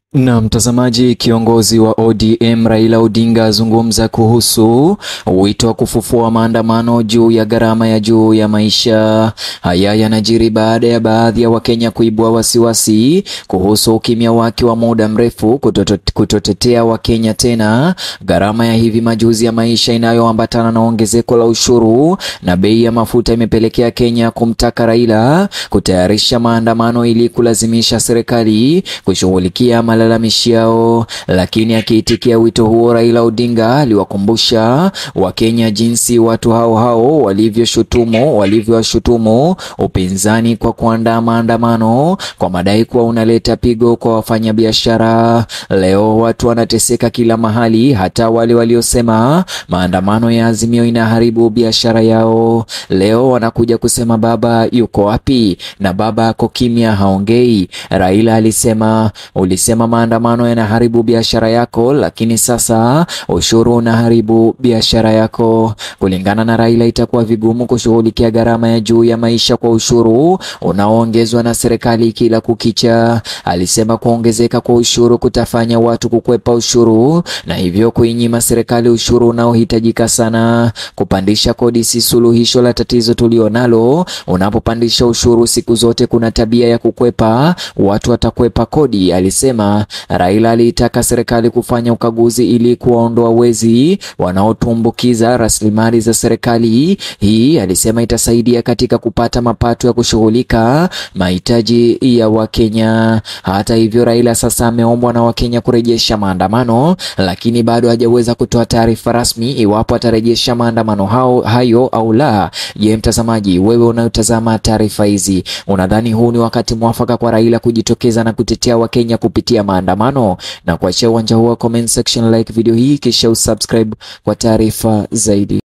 Na mtazamaji, kiongozi wa ODM Raila Odinga azungumza kuhusu wito wa kufufua maandamano juu ya gharama ya juu ya maisha. Haya yanajiri baada ya baadhi ya Wakenya kuibua wasiwasi kuhusu ukimya wake wa muda mrefu kutotetea Wakenya tena gharama ya hivi majuzi ya maisha inayoambatana na ongezeko la ushuru na bei ya mafuta imepelekea Kenya kumtaka Raila kutayarisha maandamano ili kulazimisha serikali kushughulikia malalamishi yao. Lakini akiitikia wito huo, Raila Odinga aliwakumbusha Wakenya jinsi watu hao hao walivyoshutumu walivyowashutumu upinzani kwa kuandaa maandamano kwa madai kuwa unaleta pigo kwa wafanyabiashara. Leo watu wanateseka kila mahali, hata wale waliosema maandamano ya Azimio inaharibu biashara yao, leo wanakuja kusema baba yuko wapi? Na baba ako kimya, haongei. Raila alisema ulisema maandamano yanaharibu biashara yako, lakini sasa ushuru unaharibu biashara yako. Kulingana na Raila, itakuwa vigumu kushughulikia gharama ya juu ya maisha kwa ushuru unaoongezwa na serikali kila kukicha. Alisema kuongezeka kwa ushuru kutafanya watu kukwepa ushuru na hivyo kuinyima serikali ushuru unaohitajika sana. Kupandisha kodi si suluhisho la tatizo tulionalo. Unapopandisha ushuru, siku zote kuna tabia ya kukwepa, watu watakwepa kodi, alisema. Raila aliitaka serikali kufanya ukaguzi ili kuwaondoa wezi wanaotumbukiza rasilimali za serikali. Hii alisema itasaidia katika kupata mapato ya kushughulika mahitaji ya Wakenya. Hata hivyo, Raila sasa ameombwa na Wakenya kurejesha maandamano, lakini bado hajaweza kutoa taarifa rasmi iwapo atarejesha maandamano hao hayo au la. Je, mtazamaji, wewe unayotazama taarifa hizi, unadhani huu ni wakati mwafaka kwa Raila kujitokeza na kutetea Wakenya kupitia maandamano? Na kuachia uwanja huu wa comment section, like video hii kisha usubscribe kwa taarifa zaidi.